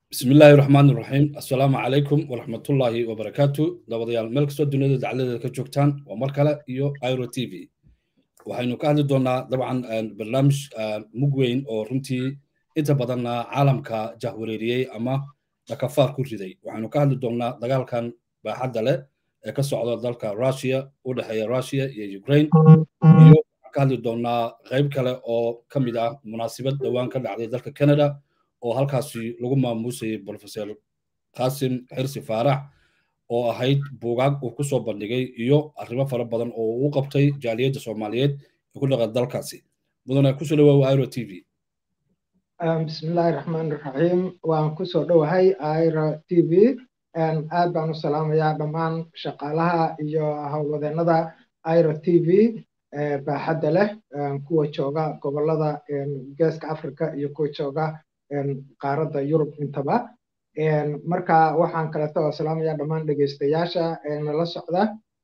bismi illaahi raxmaan iraxiim assalaamu calaykum waraxmatullaahi wabarakaatu dabadayaal meel kastoo duniyada dacladeeda ka joogtaan waa mar kale iyo iro t v waxaynu ka hadli doonaa dabcan barnaamij mug weyn oo runtii inta badanna caalamka jahwareeriyey ama dhakafaar ku riday waxaynu ka hadli doonaa dagaalkan baaxadda leh ee ka socda dalka russia u dhexeeya russia iyo ukraine iyo waxaan ka hadli doonaa qayb kale oo ka mid ah munaasibad dhowaan ka dhacday dalka canada oo halkaasi lagu maamuusayay professor qasim xirsi faarax oo ahayd buugaag uu ku soo bandhigay iyo arrimo fara badan oo uu qabtay jaaliyadda soomaaliyeed ee ku dhaqan dalkaasi mudane kusoo dhawaawa iro t v bismillaahi raxmaan raxiim waan kusoo dhowahay iro t v aad baan u salaamayaa dhammaan shaqaalaha iyo howlwadeennada iro t v baaxadda leh kuwa jooga gobolada geeska africa iyo kuwa jooga qaaradda yurub intaba marka waxaan kaleeto oo salaamaya dhammaan dhegeystayaasha nala socda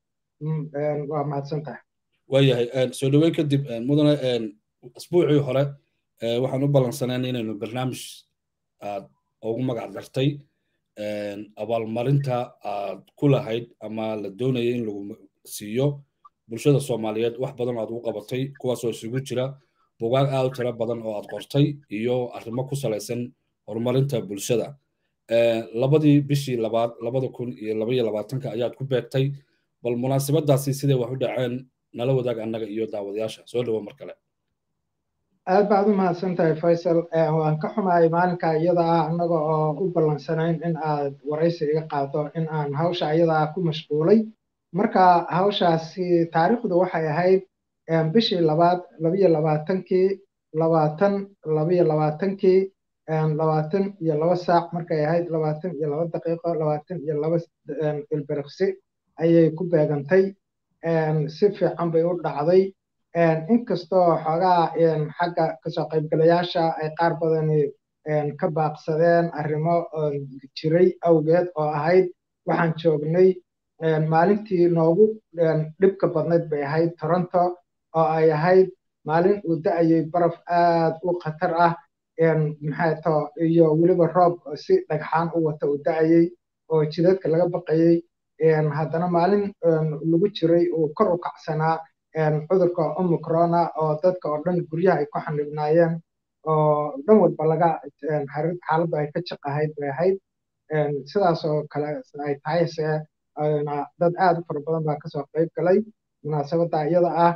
waa mahadsan tahay waayahay soo dhoweyn kadib mudane asbuucii hore waxaan u ballansaneen inaynu barnaamij aad ugu magac dartay abaalmarinta aad ku lahayd ama la doonaya in lagu siiyo bulshada soomaaliyeed wax badan aad ugu qabatay kuwaasoo isugu jira bugaag aad u tiro badan oo aad qortay iyo arrimo ku salaysan horumarinta bulshada labadii bishii labaad labada kun iyo labaiyo labaatanka ayaad ku beegtay bal munaasabadaasi siday wax u dhaceen nala wadaag annaga iyo daawadayaasha soo dhawo mar kale aad baad u mahadsan tahay faysal waan ka xumahay maalinka iyada ah annaga oo u ballansanayn in aad waraysi iga qaado in aan hawsha iyada ah ku mashquulay marka hawshaasi taariikhdu waxay ahayd bishii labaad labiyo labaatankii labaatan labiyo labaatankii labaatan iyo laba saac markay ahayd labaatan iyo laba daqiiqo labaatan iyo laba ilbiriqsi ayay ku beegantay si fiican bay u dhacday inkastoo xoogaa xagga kasoo qaybgalayaasha ay qaar badani ka baaqsadeen arrimo jiray awgeed oo ahayd waxaan joognay maalintii noogu dhibka badnayd bay ahayd toronto oo ay ahayd maalin uu da-ayay baraf aad u khatar ah maxay to iyo weliba roob si dhagxaan u wata uu da-ayay oo jidadka laga baqayay haddana maalin lagu jiray uu kor u kacsanaa cudurka omicrona oo dadka oo dhan guryaha ay ku xanibnaayeen oo dhan walba laga xaaladda ay ka jaqahayd bay ahayd sidaas oo kale ay tahay se dad aad u fara badan baa kasoo qayb galay munaasabadda iyada ah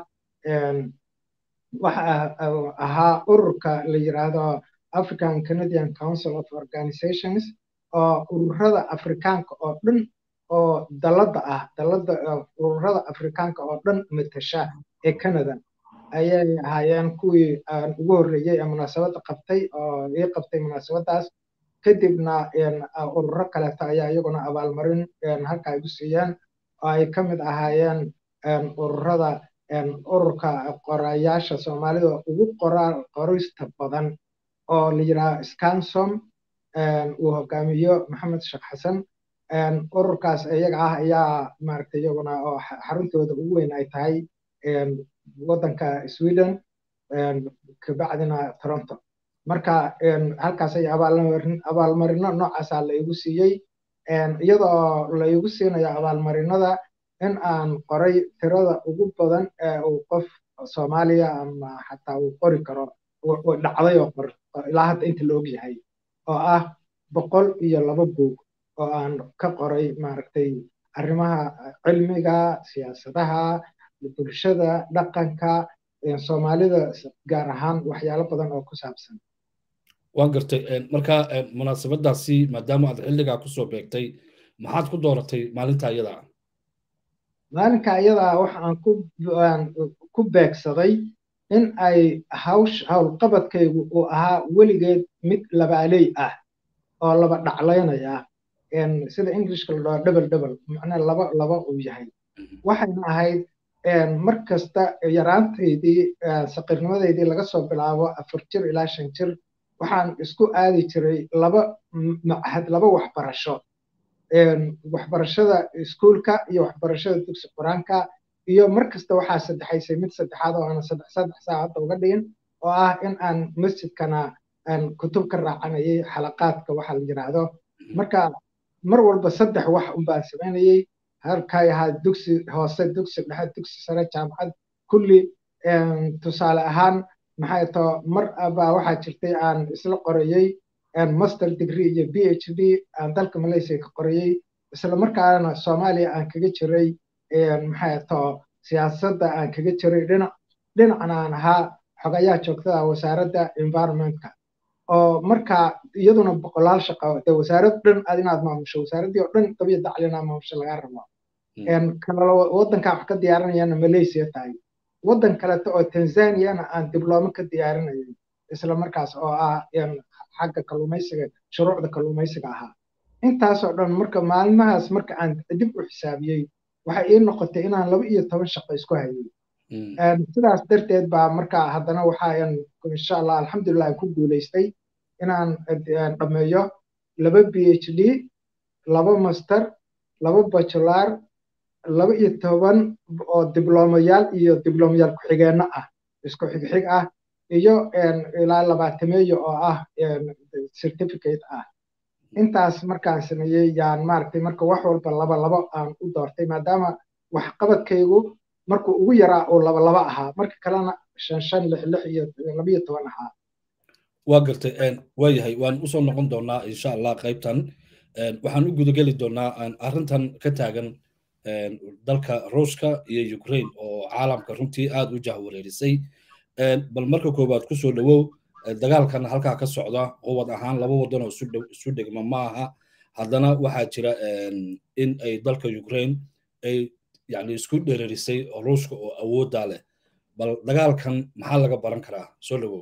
waxa ahaa ururka la yiraahdo african canadian council of organizations oo ururada afrikaanka oo dhan oo dalladda ah dalladda ururada afrikaanka oo dhan matasha ee canada ayay ahaayeen kuwii ugu horreeyey ee munaasabadda qabtay oo ii qabtay munaasabaddaas kadibna ururo kaleeto ayaa iyaguna abaalmarin halka igu siiyeen oo ay ka mid ahaayeen ururada ururka qorayaasha soomaalida ugu qorista badan oo la yidhaha scansom uu hogaamiyo maxamed sheekh xasan ururkaas iyaga ah ayaa maaragtay iyaguna oo xaruntooda ugu weyn ay tahay waddanka sweden kabacdina toronto marka halkaas ay abaalmarino noocaasaa la igu siiyey iyadoo la igu siinayo abaalmarinada in aan qoray tirada ugu badan ee uu qof soomaaliya ama xataa uu qori karo dhacday oo qor ilaa hadda inta la og yahay oo ah boqol iyo laba buug oo aan ka qoray maaragtay arrimaha cilmiga siyaasadaha bulshada dhaqanka soomaalida gaar ahaan waxyaalo badan oo ku saabsan waan gartay marka munaasabadaasi maadaama aad xilligaa kusoo beegtay maxaad ku dooratay maalinta iyada ah maalinka iyadaa waxaan ku beegsaday in ay hawsh howlqabadkaygu uu ahaa weligeed mid labaaley ah oo laba dhaclaynaya sida englishka la dhaho dhebel dhebel macnaa laba laba uu yahay waxayna ahayd mar kasta yaraantaydii saqirnimadeydii laga soo bilaabo afar jir ilaa shan jir waxaan isku aadi jiray laba machad laba waxbarasho waxbarashada iskuulka iyo waxbarashada dugsi qur-aanka iyo mar kasta waxaa saddexaysay mid saddexaad oo aanan saddex saddex saacadda uga dhigin oo ah in aan masjidkana kutub ka raacanayay xalaqaadka waxa la yidhaahdo marka mar walba saddex wax unbaan samaynayay halkay ahaa dugsi hoose dugsi dhexe dugsi sare jaamacad kulli tusaale ahaan maxay too mar baa waxaa jirtay aan isla qorayey master degree iyo b h d aan dalka malaysia ka qorayey isla markaana soomaaliya aan kaga jiray maxay too siyaasadda aan kaga jiray dhinac dhinacna aan ahaa xogayaha joogtada wasaaradda environmentka oo markaa iyaduna boqolaal shaqo de wasaarad dhan aad inaad maamusho wasaaraddii oo dhan qabiya dacli inaad maamusho laga rabo waddankaa wax ka diyaarinayana malaysia tahay waddan kaleto oo tanzaniana aan diblooma ka diyaarinayay isla markaas oo ah xagga kalluumaysiga shuruucda kalluumaysiga ahaa intaasoo dhan marka maalmahaas marka aan dib u xisaabiyey waxay ii noqotay inaan laba iyo toban shaqo isku hayay sidaas darteed baa marka haddana waxaan insha allah alxamdulillah aan ku guulaystay inaan dhammeeyo laba b h d laba master laba bajular laba iyo toban oo diblomayaal iyo diblomayaal ku-xigeenno ah isku xigxig ah iyo ilaa labaatameeyo oo ah certificate ah intaas markaan sameeyey yaan maaragtay marka wax walba laba labo aan u doortay maadaama waxqabadkaygu markuu ugu yaraa uu laba laba ahaa marka kalena shan shan lix lix iyo labiyo toban ahaa waa gartay waa yahay waan usoo noqon doonaa insha allah qaybtan waxaan u gudageli doonaa arrintan ka taagan dalka ruushka iyo ukraine oo caalamka runtii aad u jahwareerisay bal marka koowaad kusoo dhowow dagaalkan halkaa ka socda quwad ahaan laba waddan oo isu dhigma ma aha haddana waxaa jira in ay dalka ukraine ay yani isku dhererisay ruushka oo awooddaa leh bal dagaalkan maxaa laga baran karaa soo dhowow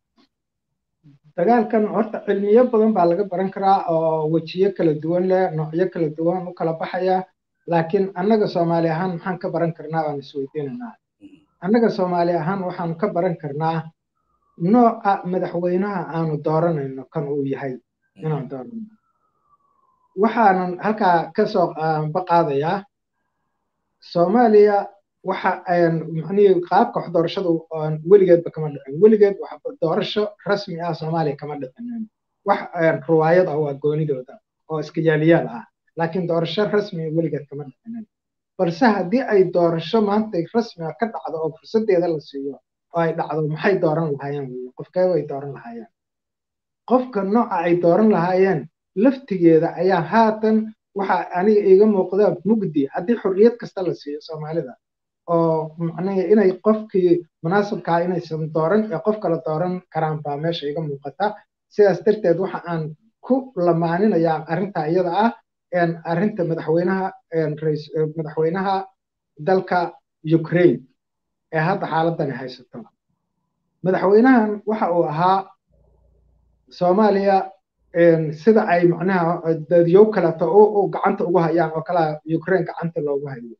dagaalkan horta cilmiyo badan baa laga baran karaa oo wejiyo kala duwan leh noocyo kala duwan u kala baxaya laakiin annaga soomaali ahaan maxaan ka baran karnaa baan isweydiinaynaa annaga soomaali ahaan waxaan ka baran karnaa nooca madaxweynaha aanu dooranayno kan uu yahay inaan dooranno waxaanan halkaa kasoo baqaadayaa soomaaliya waxa manii qaabka wax doorashadu weligeedba kama dhicin weligeed doorasho rasmi ah soomaaliya kama dhicinin wax ruwaayad ah waa goonidooda oo iska yaaliyaal ah laakiin doorasho rasmiga weligeed kama dhicinin balse haddii ay doorasho maanta rasmiga ka dhacdo oo fursadeeda la siiyo oo ay dhacdo maxay dooran lahaayeen wey qofkee bay dooran lahaayeen qofka nooca ay dooran lahaayeen laftigeeda ayaa haatan waxa aniga iiga muuqda mugdi haddii xorriyad kasta la siiyo soomaalida oo macnaha inay qofkii munaasabkaa inaysan dooran ee qof kala dooran karaan baa meesha iga muuqata sidaas darteed waxa aan ku lamaaninayaa arrinta iyada ah arrinta madaxweynaha madaxweynaha dalka ukraine ee hadda xaaladani haysato madaxweynahan waxa uu ahaa soomaaliya sida ay macnaha dadyow kaleto u gacanta ugu hayaan oo kalea ukraine gacanta loogu hayo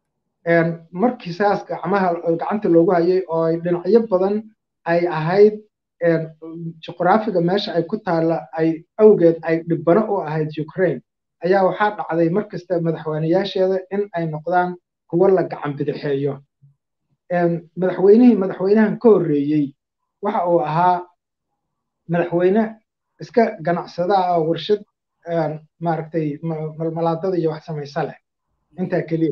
markii saas gacmaha gacanta loogu hayay oo ay dhinacyo badan ay ahayd juqraafiga meesha ay ku taalla ay awgeed ay dhibbano u ahayd ukraine ayaa waxaa dhacday mar kasta madaxweyneyaasheeda in ay noqdaan kuwo la gacan bidixeeyo madaxweynihii madaxweynahan ka horreeyey waxa uu ahaa madaxweyne iska ganacsada oo warshad maaragtay malmalaadada iyo wax samaysa leh intaa keliya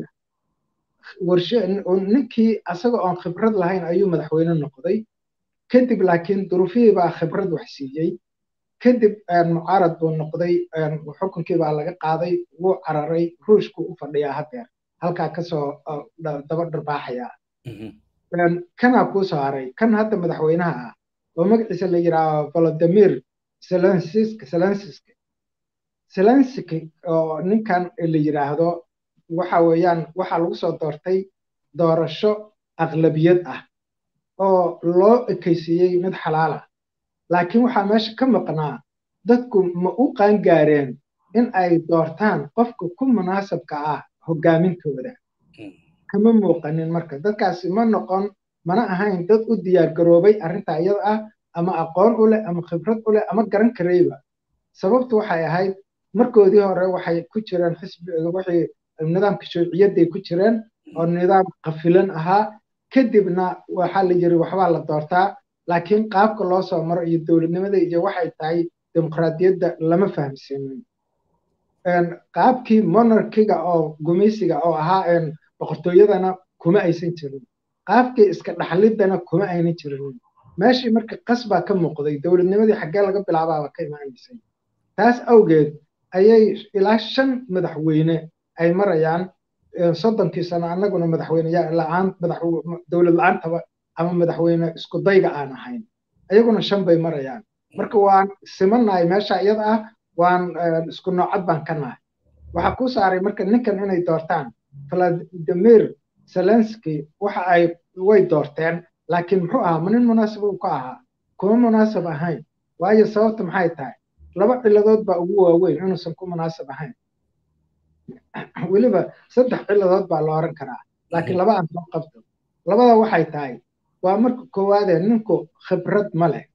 ninkii asaga oon khibrad lahayn ayuu madaxweyne noqday kadib laakiin duruufihii baa khibrad wax siiyey kadib mucaarad buu noqday xukunkii baa laga qaaday wuu cararay ruushku u fadhiyaa hadeer halkaa kasoo daba dharbaaxaya kanaa kuu soo haray kan hadda madaxweynaha ah oo magaciisa la yidhaaho volodimir zelensisk zelensisk zelensisk oo ninkan la yidhaahdo waxa weeyaan waxaa lagu soo doortay doorasho aqlabiyad ah oo loo ekaysiiyey mid xalaala laakiin waxaa meesha ka maqnaa dadku ma u qaangaareen in ay doortaan qofka ku munaasabka ah hogaamintooda kama muuqanin marka dadkaasi ma noqon mana ahayn dad u diyaar garoobay arrinta iyada ah ama aqoon u leh ama khibrad u leh ama garan karayba sababtu waxay ahayd markoodii hore waxay ku jireen xisbiga wixii nidaamka shuuciyadday ku jireen oo nidaam qafilan ahaa kadibna waxaa la yiri waxbaa la doortaa laakiin qaabka loo soo maro iyo dowladnimada iyo waxay tahay dimuqraadiyadda lama fahamsanin qaabkii monarkiga oo gumaysiga oo ahaa boqortooyadana kuma aysan jirin qaabkii iska dhaxliddana kuma aynan jirin meeshii marka qasbaa ka muuqday dowladnimadii xaggee laga bilaabaaba ka imaanaysay taas awgeed ayay ilaa shan madaxweyne ay marayaan soddonkii sano annaguna madaxweyne la-aan dowlad la-aantaba ama madaxweyne isku dayga aan ahayn ayaguna shan bay marayaan marka waan simannahay meesha iyada ah waan isku noocad baan ka nahay waxaa ku saaray marka ninkan inay doortaan vladimir zelensky waxa ay way doorteen laakiin muxuu ahaa ma nin munaasib uu ka ahaa kuma munaasib ahayn waayo sababta maxay tahay laba ciladood baa ugu waaweyn inuusan ku munaasib ahayn weliba saddex ciladood baa la oran karaa laakiin laba aan soo qabto labada waxay tahay waa marka koowaadee ninku khibrad ma leh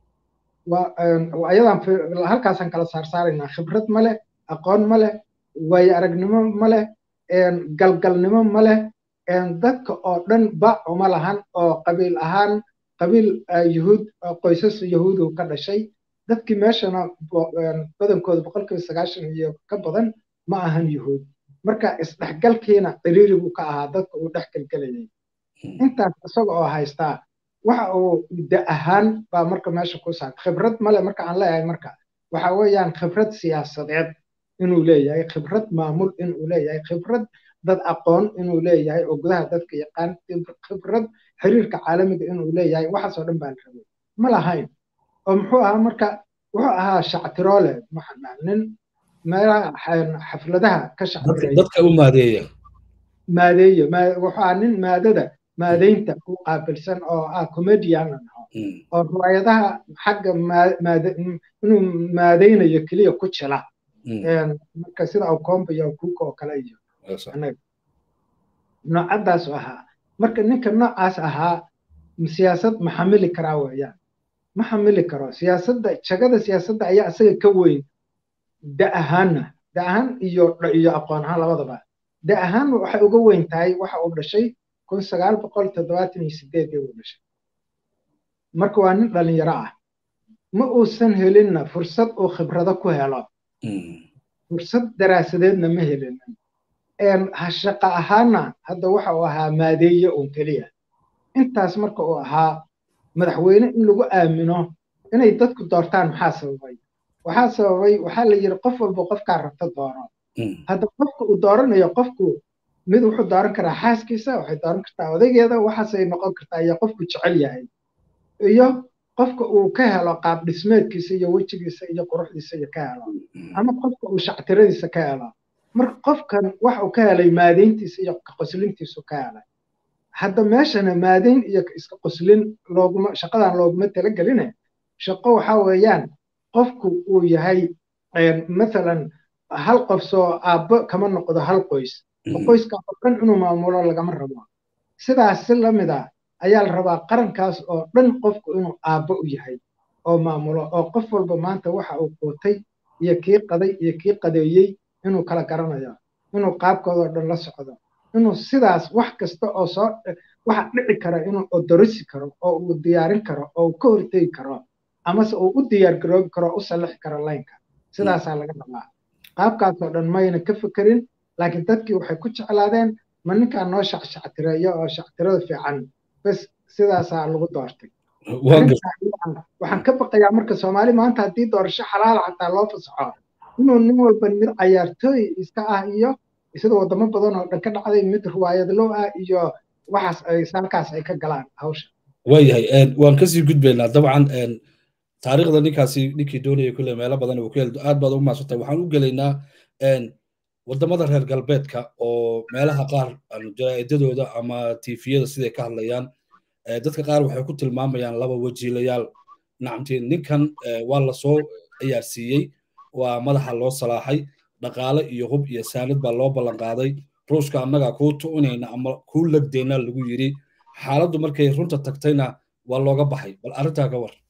ayadaan halkaasaan kala saarsaaraynaa khibrad ma leh aqoon ma leh waayo aragnimo ma leh galgalnimo ma leh dadka oo dhan bac uma lahan oo qabiil ahaan qabiil yuhuud qoysas yahuudu ka dhashay dadkii meeshana badankooda boqolkiiba sagaashan iyo ka badan ma ahan yuhuud marka isdhexgalkiina ciriiri buu ka ahaa dadka uu dhex gelgelayay intaas isaga oo haystaa waxa uu da ahaan baa marka meesha ku saar khibrad male marka aan leeyahay marka waxa weeyaan khibrad siyaasadeed inuu leeyahay khibrad maamul inuu leeyahay khibrad dad aqoon inuu leeyahay oo gudaha dadka yaqaan khibrad xiriirka caalamiga inuu leeyahay waxaasoo dhan baan rabay ma lahayn oo muxuu ahaa marka wuxuu ahaa shactiroole maxaa nin meelaha xafladaha ka shactireeya dadka u maadeeya maadeeya wuxuu ahaa nin maadada maadaynta u qaabilsan oo ah comedian oo riwaayadaha xagga inuu maadaynayo keliya ku jila marka sida awkomba iyo awkuuka oo kale iyo noocadaas ahaa marka ninka noocaas ahaa siyaasad ma xamili karaa weeyaan ma xamili karo siyaasadda jagada siyaasadda ayaa isaga ka weyn da ahaanna da ahaan iyo iyo aqoon ahaan labadaba da ahaan waxay uga weyn tahay waxa uu dhashay kun sagaal boqol toddobaatan iyo sideedii uu dhashay marka waa nin dhalinyaro ah ma uusan helinna fursad uu khibrado ku helo fursad daraasadeedna ma helinin shaqa ahaana hadda waxa uu ahaa maadeeye uun keliya intaas marka uu ahaa madaxweyne in lagu aamino inay dadku doortaan maxaa sababay waxaa sababay waxaa la yidhi qof walba qofkaa rabta doono hadda qofka uu dooranayo qofku mid wuxuu dooran karaa xaaskiisa waxay dooran kartaa odaygeeda waxaasay noqon kartaa iyo qofku jecel yahay iyo qofka uu ka helo qaab dhismeedkiisa iyo wejigiisa iyo quruxdiisa iyo ka helo ama qofka uu shactiradiisa ka helo marka qofkan wax uu ka helay maadayntiisa iyo qoslintiisu ka helay hadda meeshana maadayn iyo iska qoslin looguma shaqadan looguma talageline shaqo waxa weeyaan qofku uu yahay mathalan hal qof soo aabbo kama noqdo hal qoys oo qoyska oo dhan inuu maamulo lagama rabo sidaas si lamid a ayaa la rabaa qarankaas oo dhan qofku inuu aabbo u yahay oo maamulo oo qof walba maanta waxa uu quutay iyo kii qaday iyo kii qadeeyey inuu kala garanayo inuu qaabkoodoo dhan la socdo inuu sidaas wax kasta oo soo waxa dhici kara inuu odorisi karo oo uu diyaarin karo oo uu ka hortegi karo amase uu u diyaar garoobi karo oo u sallixi karo laynka sidaasaa laga rabaa qaabkaasoo dhan mayna ka fekerin laakiin dadkii waxay ku jeclaadeen ma ninkaa noo shacshactireeyo oo shactirada fiican bes sidaasaa lagu doortay waxaan ka baqayaa marka soomaali maanta haddii doorasho xalaala xataa loo fasaxo inuu nin walba mid cayaartooy iska ah iyo sida wadamo badan oo dhan ka dhacday mid riwaayadlow ah iyo waxaas ay halkaas ay ka galaan hawsha waayahay waan kasii gudbaynaa dabcan taariikhda ninkaasi ninkii doonaya kule meelo badan uu ku hel aad baad ugu maasantay waxaan u gelaynaa wadamada reer galbeedka oo meelaha qaar jaraa'idadooda ama tifiyada siday ka hadlayaan dadka qaar waxay ku tilmaamayaan laba wajiilayaal nacamtii ninkan waa lasoo ciyaarsiiyey waa madaxa loo salaaxay dhaqaale iyo hub iyo saanad baa loo ballan qaaday ruushka annaga kuu tu'unayna ama kuu legdayna lagu yidhi xaaladdu markay runta tagtayna waa looga baxay bal arrintaa ka war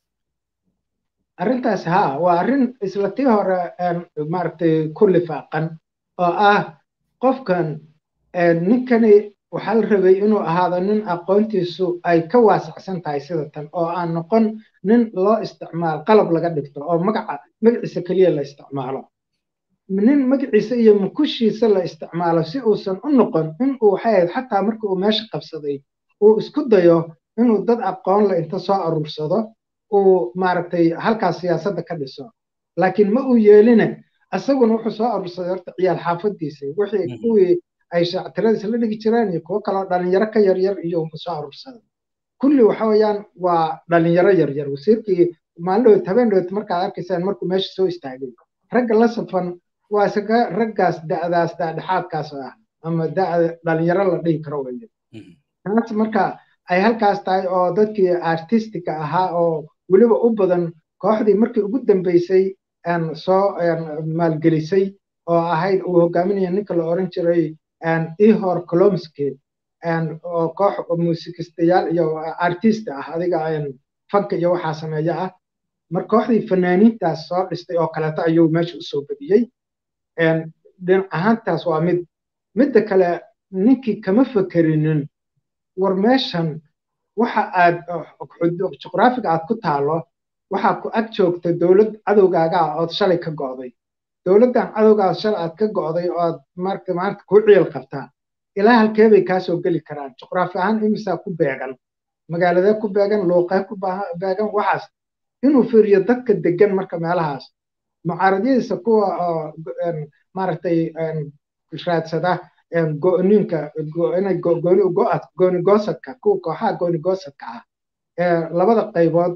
arrintaas haa waa arrin isla tii hore maaragtay ku lifaaqan oo ah qofkan ninkani waxaa la rabay inuu ahaado nin aqoontiisu ay ka waasacsan tahay sida tan oo aan noqon nin loo isticmaalo qalab laga dhigto oo magaca magaciisa keliya la isticmaalo nin magaciisa iyo mukushiisa la isticmaalo si uusan u noqon inuu waxay ahayd xataa markii uu meesha qabsaday uu isku dayo inuu dad aqoon le inta soo aruursado uu maaragtay halkaas siyaasadda ka dhiso laakiin ma uu yeeline isaguna wuxuu soo aruursaday horta ciyaal xaafadiisa wixii kuwii ay shaactiradiisa la dhigi jireen iyo kuwo kaloo dhalinyaro ka yaryar iyo soo aruursaday kulli waxa weeyaan waa dhalinyaro yaryar wasiirkii maalin dhowt habeen dhowt markaad arkaysaan markuu meesha soo istaagay ragga la safan waa isaga raggaas da'daas daadhexaadkaas ah ama da'da dhalinyaro la dhihi karo weye taas marka ay halkaas tahay oo dadkii artistika ahaa oo weliba u badan kooxdii markii ugu dambeysay soo maalgelisay oo ahayd uu hogaaminaya ninka la oran jiray ihor colomski oo koox muusikistayaal iyo artist ah adiga fanka iyo waxaa sameeya ah mar kooxdii fanaaniintaas soo dhistay oo kaleeto ayuu meesha usoo badiyey dhinac ahaantaas waa mid midda kale ninkii kama fekerinin war meeshan waxa aad juqraafiga aad ku taalo waxaa ku ag joogta dowlad cadowgaaga ah ood shalay ka go'day dowladdan cadowgaas shalay aad ka go'day ood marka maanta kuu ciil qabtaa ilaa halkee bay kaa soo geli karaan juqraafi ahaan imisaa ku beegan magaaladee ku beegan luuqee ku beegan waxaas inuu fiiriyo dadka degan marka meelahaas mucaaradiyadiisa kuwa maaragtay raadsada go'niinka inay gooni goosadka kuwa kooxaha gooni goosadka ah ee labada qaybood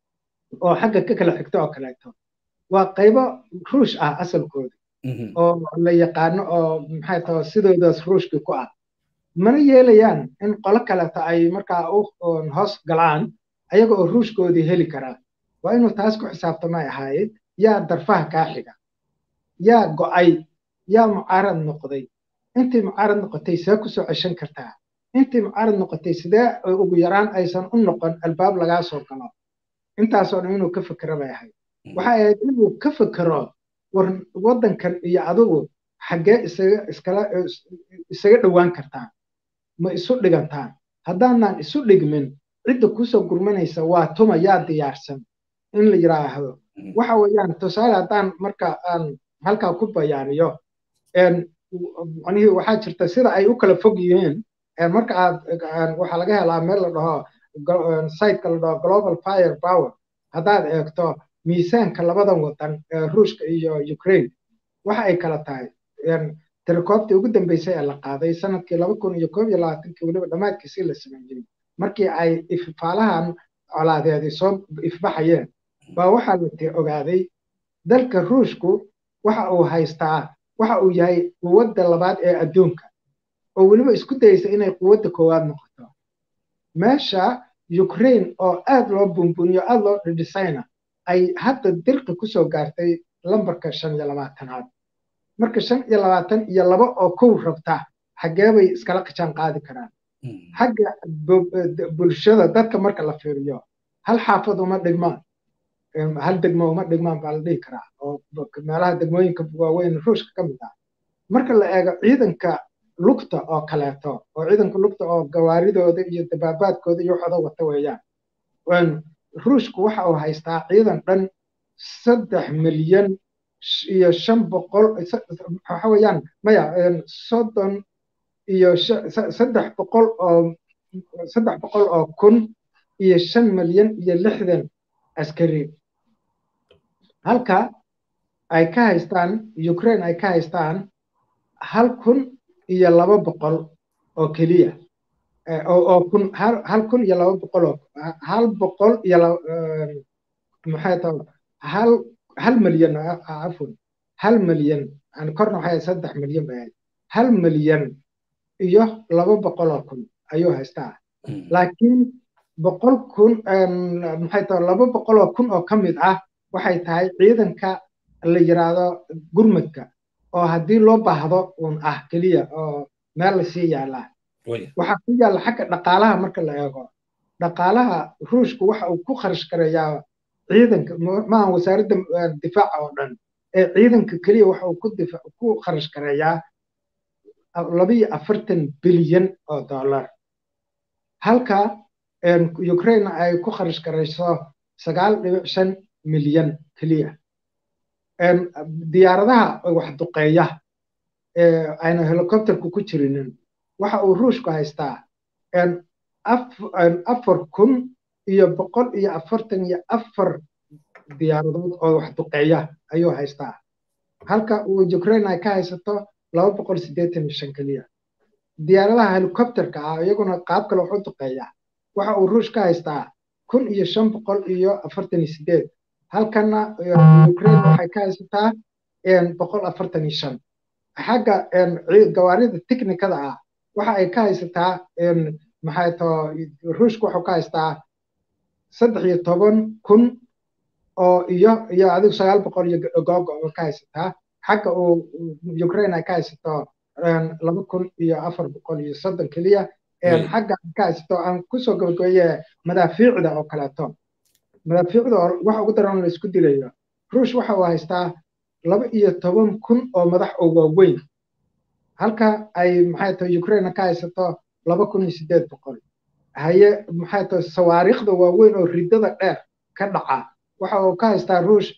oo xagga ka kala xigto oo kaleeto waa qaybo ruush ah asalkooda oo la yaqaano oo maxay tahay sidoodaas ruushkii ku ah mana yeelayaan in qolo kaleeto ay markaa u hoos galaan ayaga oo ruushkoodii heli karaa waa inuu taas ku xisaabtamay ahaayed yaa darfaha kaa xiga yaa go'ay yaa mucaarad noqday intii mucaarad noqotay see kusoo ceshan kartaa intii mucaarad noqotay sidee ugu yaraan aysan u noqon albaab lagaa soo galo intaasoo dhan inuu ka fekero bay ahayd waxay ahayd inuu ka fekero war waddankan iyo adigu xaggee isaga iskala isaga dhowaan kartaan ma isu dhigantaan haddaanaan isu dhigmin cidda kusoo gurmanaysa waa tuma yaa diyaarsan in la yidhaahdo waxa weeyaan tusaale haddaan marka aan halkaa ku bayaaniyo macnihii waxaa jirta sida ay u kala fog yihiin marka aad waxaa laga helaa meel la dhaho siteka la dhaho global fire power haddaad eegto miisaanka labadan wadan ruushka iyo ukraine waxa ay kala tahay tirakoobtii ugu dambeysay ee la qaaday sanadkii laba kun iyo koob iyo labaatankii weliba dhammaadkiisii la sameeyey markii ay ifaalahan colaadeedii soo ifbaxayeen baa waxaa la ogaaday dalka ruushku waxa uu haystaa waxa uu yahay quwadda labaad ee adduunka oo weliba isku dayeysa inay quwadda koowaad noqoto meesha ukraine oo aad loo buunbuuniyo aad loo dhidhisayna ay hadda dirqi kusoo gaartay lambarka shan iyo labaatanaad marka shan iyo labaatan iyo laba oo kow rabta xaggee bay iskala qijaan qaadi karaan xagga bulshada dadka marka la fiiriyo hal xaafad uma dhigmaan hal degmo uma dhigmaan baa la dhihi karaa oo meelaha degmooyinka waaweyn ruushka ka mid ah marka la eego ciidanka lugta oo kaleeto oo ciidanka lugta oo gawaaridooda iyo dabaabaadkooda iyo waxooda wata weeyaan ruushku waxa uu haystaa ciidan dhan saddex milyan iyo shan boqol waxa weeyaan maya soddon iyo saddex boqol oo saddex boqol oo kun iyo shan milyan iyo lixdan askari halka ay ka haystaan ukraine ay ka haystaan hal kun iyo laba boqol oo keliya oo kun hal kun iyo laba boqol oo hal boqol iyo maxay tahay hal hal milyan cafwan hal milyan yani korna waxay saddex milyan bay ahayd hal milyan iyo laba boqol oo kun ayuu haystaa laakiin boqol kun maxay tahay laba boqol oo kun oo ka mid ah waxay tahay ciidanka la yiraahdo gurmadka oo haddii loo baahdo uun ah keliya oo meel lasii yaallaa waxaa ku yaalla xagga dhaqaalaha marka la eego dhaqaalaha ruushku waxa uu ku kharash gareeyaa ciidanka maaha wasaaradda difaaca oo dhan ee ciidanka keliya waxa uu ku kharash gareeyaa labiyo afartan bilyan oo dollar halka ukraine ay ku kharash garayso sagaal dhibic shan milyan keliya diyaaradaha wax duqeeya ayna helicopterku ku jirinin waxa uu ruushku haystaa afar kun iyo boqol iyo afartan iyo afar diyaaradood oo wax duqeeya ayuu haystaa halka uu ukraine ay ka haysato laba boqol siddeetan iyo shan keliya diyaaradaha helicopterka ah iyaguna qaab kale wax u duqeeya waxa uu ruush ka haystaa kun iyo shan boqol iyo afartan iyo sideed halkana ukraine waxay ka haysataa boqol afartan iyo shan xagga gawaarida technikada ah waxa ay ka haysataa maxay too ruushka wuxuu ka haystaa saddex iyo toban kun oo iyo iyo adigu sagaal boqol iyo googo oo ka haysataa xagga uu ukraine ay ka haysato laba kun iyo afar boqol iyo soddon keliya xagga ka haysato aan kusoo gabagabeeye madaafiicda oo kaleeto madaafiicda oo waxa ugu daran la isku dilayo ruush waxa uu haystaa laba iyo toban kun oo madax oo waaweyn halka ay maxay tahay ukraine ka haysato laba kun iyo siddeed boqol haye maxay tahay sawaariikhda waaweyn oo ridada dheer ka dhaca waxa uu ka haystaa ruush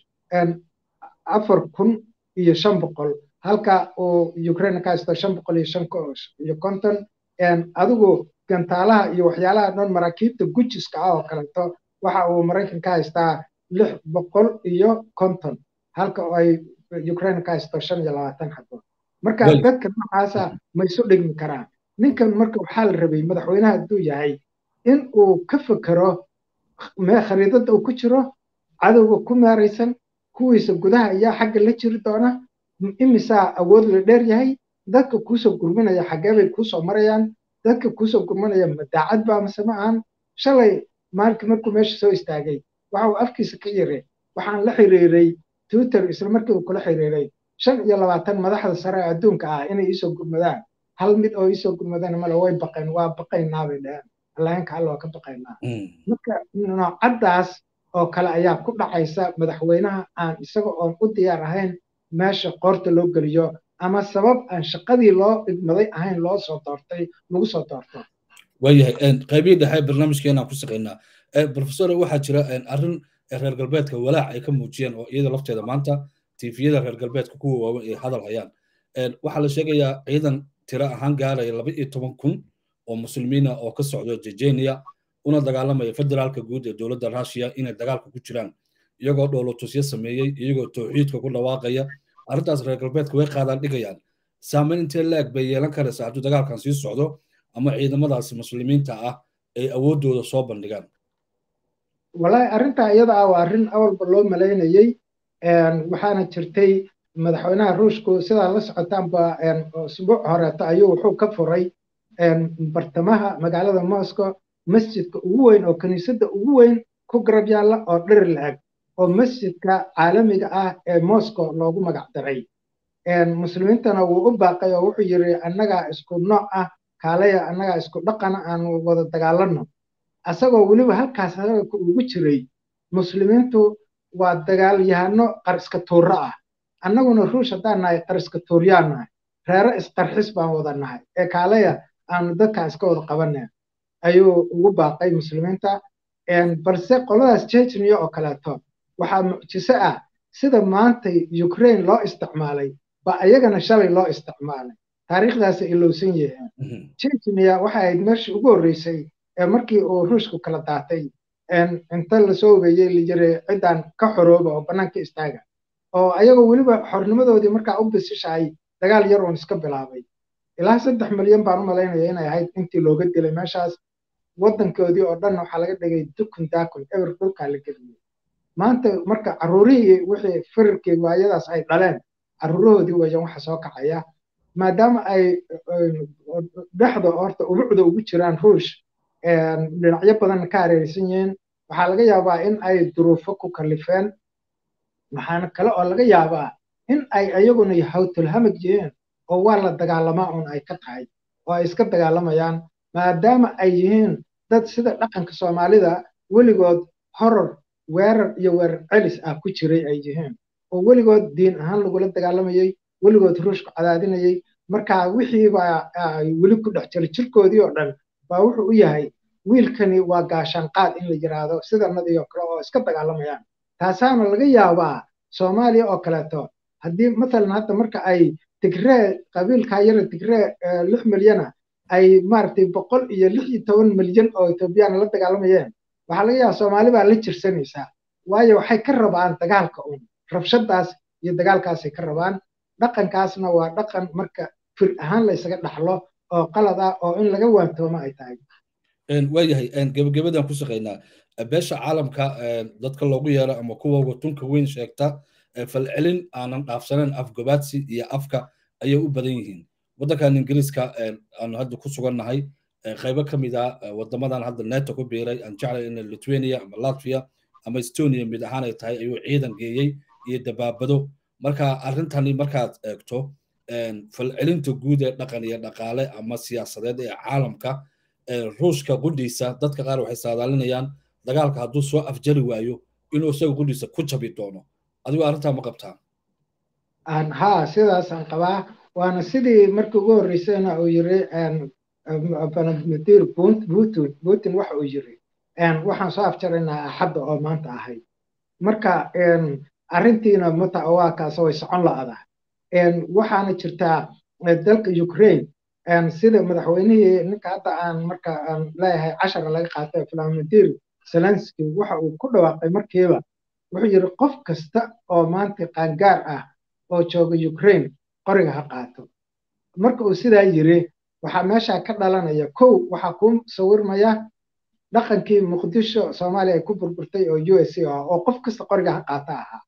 afar kun iyo shan boqol halka uu ukraine ka haysto shan boqol iyo shan iyo konton adigu gantaalaha iyo waxyaalaha dhan maraakiibta gujiska ah oo kaleeto waxa uu maraykan ka haystaa lix boqol iyo konton halka ay ukraine ka haysto shan iyo labaatan xabood marka dadka noocaasa ma isu dhigmi karaan ninkan marka waxaa la rabay madaxweynaha hadduu yahay in uu ka fekero khariidada uu ku jiro cadowga ku meeraysan kuwiisa gudaha ayaa xagga la jiri doona imisaa awood la dheer yahay dadka kuusoo gurminaya xaggee bay kuusoo marayaan dadka kuusoo gurmanaya madaacad baa mase ma ahan shalay maalinka markuu meesha soo istaagay waxa uu afkiisa ka yiri waxaan la xiriiray twitter isla markii uu kula xiriiray shan iyo labaatan madaxda sare ee adduunka ah inay iisoo gurmadaan hal mid oo iisoo gurmadaan male way baqeen waa baqaynaa bay dhaheen allahinka alla waa ka baqaynaa marka noocaddaas oo kale ayaa ku dhacaysa madaxweynaha aan isaga oon u diyaar ahayn meesha qoorta loo geliyo ama sabab aan shaqadii loo idmaday ahayn loo soo doortay lagu soo doorto waayahay qaybihii dhexe barnaamijkeenaan ku shaqaynaa professor waxaa jira arrin reer galbeedka walaac ay ka muujiyeen oo iyada lafteeda maanta tifiyada reer galbeedka kuwa waaweyn ay hadal hayaan waxaa la sheegayaa ciidan tiro ahaan gaaraya laba iyo toban kun oo muslimiina oo ka socdo jejenia una dagaalamaya federaalka guud ee dowladda russia inay dagaalka ku jiraan iyagoo dhoolotusyo sameeyey iyagoo towxiidka ku dhawaaqaya arrintaas reer galbeedka way qaadaan dhigayaan saamayn intee laeg bay yeelan karaysaa hadduu dagaalkan sii socdo ama ciidamadaasi muslimiinta ah ay awooddooda soo bandhigaan walahi arrintaa iyada ah waa arrin awalba loo malaynayey waxaana jirtay madaxweynaha ruushku sidaa la socotaanba usbuuc horeeto ayuu wuxuu ka furay bartamaha magaalada moscow masjidka ugu weyn oo kiniisadda ugu weyn ku garab yaalla oo dhir la-eg oo masjidka caalamiga ah ee moscow loogu magac daray muslimiintana wuu u baaqay oo wuxuu yiri annagaa isku nooc ah kaalaya annagaa isku dhaqana aan wada dagaalanno asagoo weliba halkaas hadalka ugu jiray muslimiintu waa dagaalyahano qariska tuuro ah annaguna ruush haddaan nahay qariska tuuryaan nahay reere isqarxis baan wada nahay ee kaalaya aanu dadka iska wada qabaneen ayuu ugu baaqay muslimiinta balse qoladaas chechnya oo kaleeto waxaa mucjiso ah sida maanta ukraine loo isticmaalay ba ayagana shalay loo isticmaalay taariikhdaasay ilowsan yihiin chechnya waxay ahayd meeshii ugu horreysay ee markii uu ruushku kala daatay inta lasoo ogeeyey layiri ciddaan ka xorooba oo bannaanka istaaga oo ayagoo weliba xornimadoodii markaa u bisishahay dagaal yar uun iska bilaabay ilaa saddex milyan baan u malaynaya inay ahayd intii looga dilay meeshaas waddankoodii oo dhan waxaa laga dhigay dukun daakun eber dhulkaa la geliyey maanta marka carruurihii wixii firarkii waayadaas ay dhaleen carruurahoodii weeyaan waxa soo kacaya maadaama ay dhexda horta ubucda ugu jiraan ruush dhinacyo badan ka hareeraysan yihiin waxaa laga yaabaa in ay duruufo ku kalifeen waxaana kale oo laga yaabaa in ay ayaguna hawtulhamag yihiin oo waa la dagaalamaa un ay ka tahay oo ay iska dagaalamayaan maadaama ay yihiin dad sida dhaqanka soomaalida weligood horor weerar iyo weerar celis ah ku jiray ay yihiin oo weligood diin ahaan lagula dagaalamayey weligood ruushku cadaadinayey marka wixiiba weli ku dhex jira jirkoodii oo dhan baa wuxuu u yahay wiilkani waa gaashaanqaad in la yiraahdo sidanadii oo kale oo iska dagaalamayaan taasaana laga yaabaa soomaaliya oo kaleeto haddii matalan hadda marka ay tigree qabiilka yara tigree lix milyana ay maaragtay boqol iyo lix iyo toban milyan oo etoobiyana la dagaalamayeen waxaa laga yaabaa soomaali baa la jirsanaysaa waayo waxay ka rabaan dagaalka un rabshadaas iyo dagaalkaasay ka rabaan dhaqankaasna waa dhaqan marka fir ahaan la ysaga dhaxlo oo qalad ah oo in laga waantoomo ay tahay waayahay gebagabadan ku shaqaynaa beesha caalamka dadka loogu yeero ama kuwa watunka weyn sheegta falcelin aanan dhaafsanayn afgobaadsi iyo afka ayay u badan yihiin waddankan ingiriiska aanu hadda ku sugannahay qaybo ka mid ah wadamadan hadda neto ku biiray aan jeclay in lithuania ama latvia ama estonia mid ahaan ay tahay ayuu ciidan geeyey iyo dabaabado marka arrintani markaad eegto falcelinta guud ee dhaqan iyo dhaqaale ama siyaasadeed ee caalamka ruushka qudhiisa dadka qaar waxay saadaalinayaan dagaalka hadduu soo afjari waayo inuu isaga qudhiisa ku jabi doono adigu arrintaa ma qabtaa ha sidaasaan qabaa waana sidii markii ugu horreysayna uu yiri vladimir putin putin waxa uu yiri waxaan soo afjaraynaa axadda oo maanta ahayd marka arrintiina mata waa kaas way socon la'ada waxaana jirtaa dalka ukraine sida madaxweynihii ninka hadda aan marka aan leeyahay cashara laga qaatay vladimir zelensky waxa uu ku dhawaaqay markiiba wuxuu yiri qof kasta oo maanta qaangaar ah oo jooga ukraine qoriga ha qaato marka uu sidaa yiri waxaa meesha ka dhalanaya kow waxaa ku sawirmaya dhaqankii muqdisho soomaaliya ay ku burburtay oo u s ah oo qof kasta qoriga ha qaata ahaa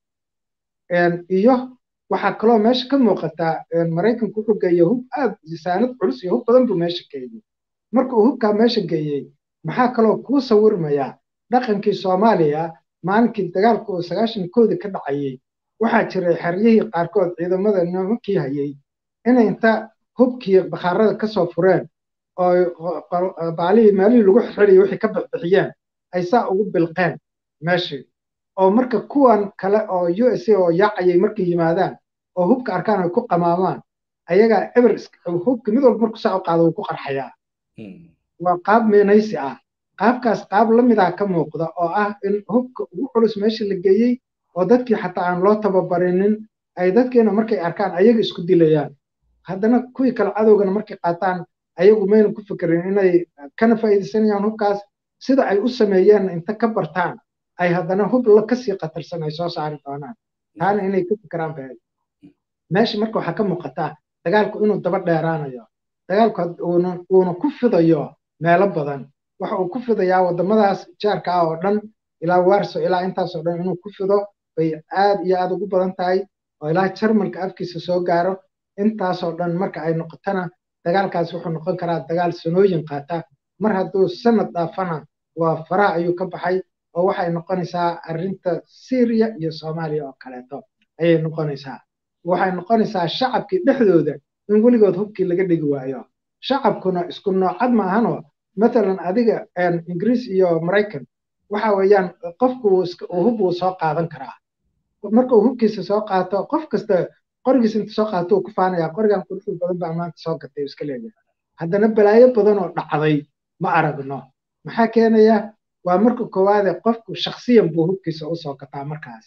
iyo waxaa kaloo meesha ka muuqataa maraykanku wuxuu geeyey hub aad saanad culus iyo hub badan buu meesha geeyey marka uu hubkaa meesha geeyey maxaa kaloo kuu sawirmaya dhaqankii soomaaliya maalinkii dagaalku uu sagaashan koodii ka dhacayey waxaa jiray xeryihii qaarkood ciidamada nimankii hayey inay inta hubkii bakhaarada kasoo fureen oo baalihii meelihii lagu xirxirayay wixii ka bixbixiyeen ay saa ugu bilqeen meeshii oo marka kuwan kale oo u s a oo yaacayay markay yimaadaan oo hubka arkaan ay ku qamaamaan ayagaa eber hubka mid walba marku saa u qaado wuu ku qarxayaa waa qaab meenaysi ah qaabkaas qaab la midaa ka muuqda oo ah in hubka ugu culus meesha la geeyey oo dadkii xataa aan loo tababarinin ay dadkiina markay arkaan ayaga isku dilayaan haddana kuwii kale cadowgana markay qaataan ayagu mayna ku fikirin inay kana faa'iidaysanayaan hubkaas sida ay u sameeyeen inta ka bartaan ay haddana hub la kasii qatarsan ay soo saari doonaan taana inay ka fikiraan bay meesha marka waxaa ka muuqataa dagaalku inuu daba dheeraanayo dagaalku uuna ku fidayo meelo badan waxa uu ku fidayaa waddamadaas jaarka ah oo dhan ilaa warso ilaa intaasoo dhan inuu ku fido bay aad iyo aad ugu badan tahay oo ilaa jarmalka afkiisa soo gaaro intaasoo dhan marka ay noqotana dagaalkaas wuxuu noqon karaa dagaal sanooyin qaata mar hadduu sanad dhaafana waa faraha ayuu ka baxay oo waxay noqonaysaa arrinta syriya iyo soomaaliya oo kaleeto ayay noqonaysaa waxay noqonaysaa shacabkii dhexdooda in weligood hubkii laga dhigi waayo shacabkuna isku noocad maahanoo matalan adiga ingiriis iyo maraykan waxa weeyaan qofku hub wuu soo qaadan karaa marka uu hubkiisa soo qaato qof kasta qorigiisa inta soo qaato uu ku faanaya qorigan quruxda badan baa maanta soo gatay iska leeyahay haddana balaayo badan oo dhacday ma aragno maxaa keenaya waa marka koowaade qofku shaksiyan buu hubkiisa u soo gataa markaas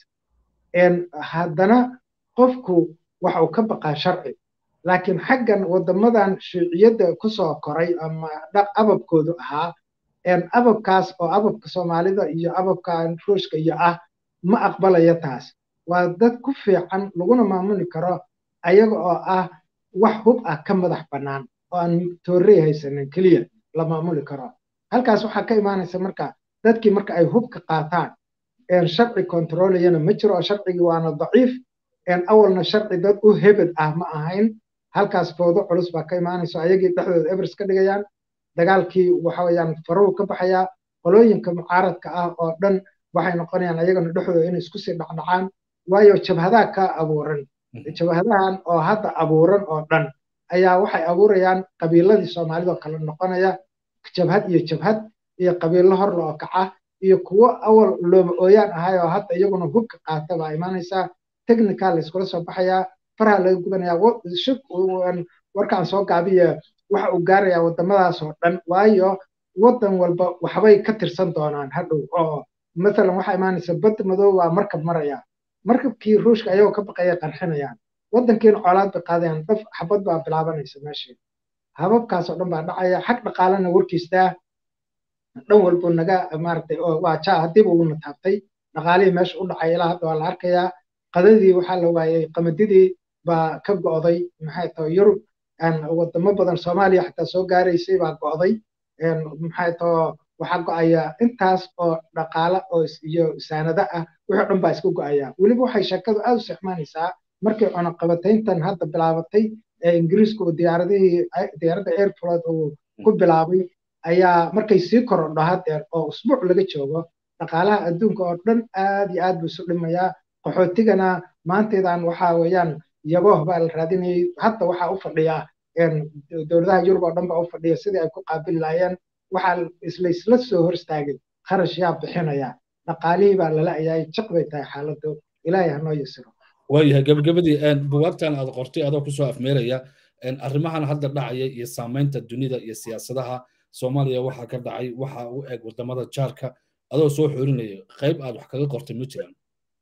haddana qofku waxa uu ka baqaa sharci laakiin xaggan waddamadan shuuciyadda kusoo koray ama ababkoodu ahaa ababkaas oo ababka soomaalida iyo ababka ruushka iyo ah ma aqbalaya taas waa dad ku fiican laguna maamuli karo ayaga oo ah wax hub ah ka madax bannaan oo aan toorey haysanin keliya la maamuli karo halkaas waxaa ka imaanaysa marka dadkii marka ay hubka qaataan sharci kontroolayana ma jiro oo sharcigii waana daciif awalna sharci dad u hebed ah ma ahayn halkaas foodo culus baa ka imaanayso ayagii dhexdooda evers ka dhigayaan dagaalkii waxa weeyaan faruhu ka baxayaa qolooyinka mucaaradka ah oo dhan waxay noqonayaan ayagana dhexdooda inay isku sii dhacdhacaan waayo jabhadaha ka abuuran jabhadahan oo hadda abuuran oo dhan ayaa waxay abuurayaan qabiiladii soomaalida oo kale noqonaya jabhad iyo jabhad iyo qabiilo horle oo kaca iyo kuwo awal looma ooyaan ahay oo hadda iyaguna hubka qaata baa imaanaysaa technical la iskula soo baxayaa faraha laga gubanayaa warkaan soo gaabiya waxa uu gaarayaa waddamadaas oo dhan waayo waddan walba waxbay ka tirsan doonaan hadhow oo masalan waxaa imaanaysa badda madow waa markab maraya markabkii ruushka ayagoo ka baqaya qarxinayaan waddankiina colaad bay qaadayaan daf xabad baa bilaabanaysa meeshii hababkaas oo dhan baa dhacaya xag dhaqaalena warkiistaa dhan walbu naga maaragtay waa jaa haddiiba uuna taabtay dhaqaalihii meesha u dhacay ilaa hadda waa la arkayaa qadadii waxaa la waayey qamadidii baa ka go'day maxay tahay yurub wadamo badan soomaaliya xataa soo gaaraysay baa go'day maxay taho waxaa go'aya intaas oo dhaqaale oo iyo saanado ah wixii dhan baa iska go'aya weliba waxay sheekadu aad u sixmaanaysaa markii cunaqabatayntan hadda bilaabatay ee ingiriisku diyaaradihii diyaaradda airflood uu ku bilaabay ayaa markay sii korodho haddeer oo usbuuc laga joogo dhaqaalaha adduunka oo dhan aad iyo aad buu isu dhimayaa qaxootigana maantaydan waxaa weeyaan yabooh baa la raadinayay hadda waxaa u fadhiya dowladaha yurub oo dhan baa u fadhiya sidii ay ku qaabili laayeen waxaa isla isla soo hor istaagay kharash yaa bixinaya dhaqaalihii baa lala ayaay jiq bay tahay xaaladdu ilaahay hanoo yasiro waayahay gabagabadii bugaagtan aad qortay adoo kusoo afmeeraya arrimahan hadda dhacaya iyo saamaynta dunida iyo siyaasadaha soomaaliya waxaa ka dhacay waxa u eg wadamada jaarka adoo soo xoorinaya qayb aad wax kaga qortay ma jiraan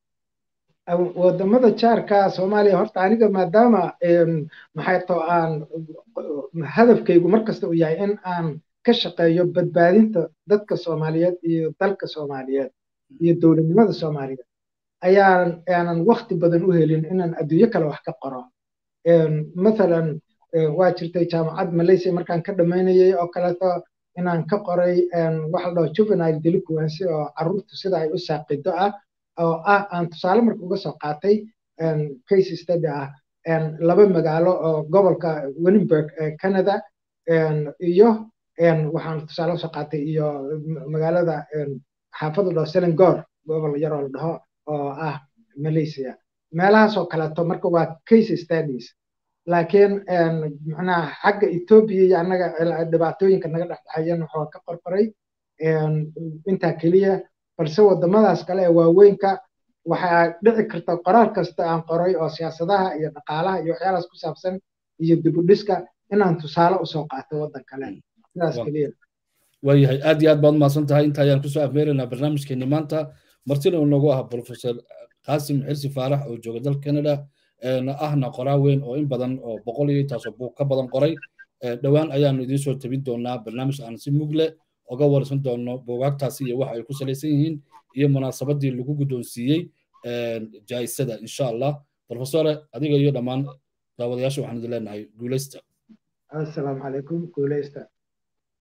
wadamada jaarka soomaaliya horta aniga maadaama maxay to aan hadafkaygu markasta uu yahay in aan ka shaqeeyo badbaadinta dadka soomaaliyeed iyo dalka soomaaliyeed iyo dowladnimada soomaaliyeed ayaan aanan wakti badan u helin inaan adduunyo kale wax ka qoro mathalan waa jirtay jaamacad malaysia markaan ka dhammaynayay oo kaleeto inaan ka qoray waxa la dhaho juvenile delinquency oo carruurtu sida ay u saaqido ah oo ah aan tusaale marka uga soo qaatay case study ah laba magaalo oo gobolka Winnipeg ee Canada iyo waxaan tusaale usoo qaatay iyo magaalada xaafada dhaho Selangor gobol yar oo la dhaho oo ah Malaysia meelahaas oo kaleeto marka waa case studies laakiin macnaha xagga Ethiopia iyo annaga dhibaatooyinka naga dhexdhexeeyeen waxaa ka qorqoray intaa keliya balse wadamadaas kale ee waaweynka waxaa dhici karta qoraal kasta aan qoray oo siyaasadaha iyo dhaqaalaha iyo waxyaalahaas ku saabsan iyo dibudhiska inaan tusaale usoo qaato waddan kale sidaas keliya waayahay aad iyo aad baad umahadsan tahay inta ayaan kusoo afmeeraynaa barnaamijkeeni maanta martina uu noogu ah professor qaasim xirsi faarax oo jooga dalka canada ahna qoraa weyn oo in badan oo boqol iyo intaasoo buug ka badan qoray dhowaan ayaanu idiin soo tabin doonaa barnaamij aan si mugle oga warsan doono buugaagtaasi iyo waxa ay ku salaysan yihiin iyo munaasabadii lagu guddoonsiiyey jaa'isada insha allah professore adiga iyo dhammaan daawadayaasha waxaan idin leenahay guuleysta assalaamu calaykum guuleysta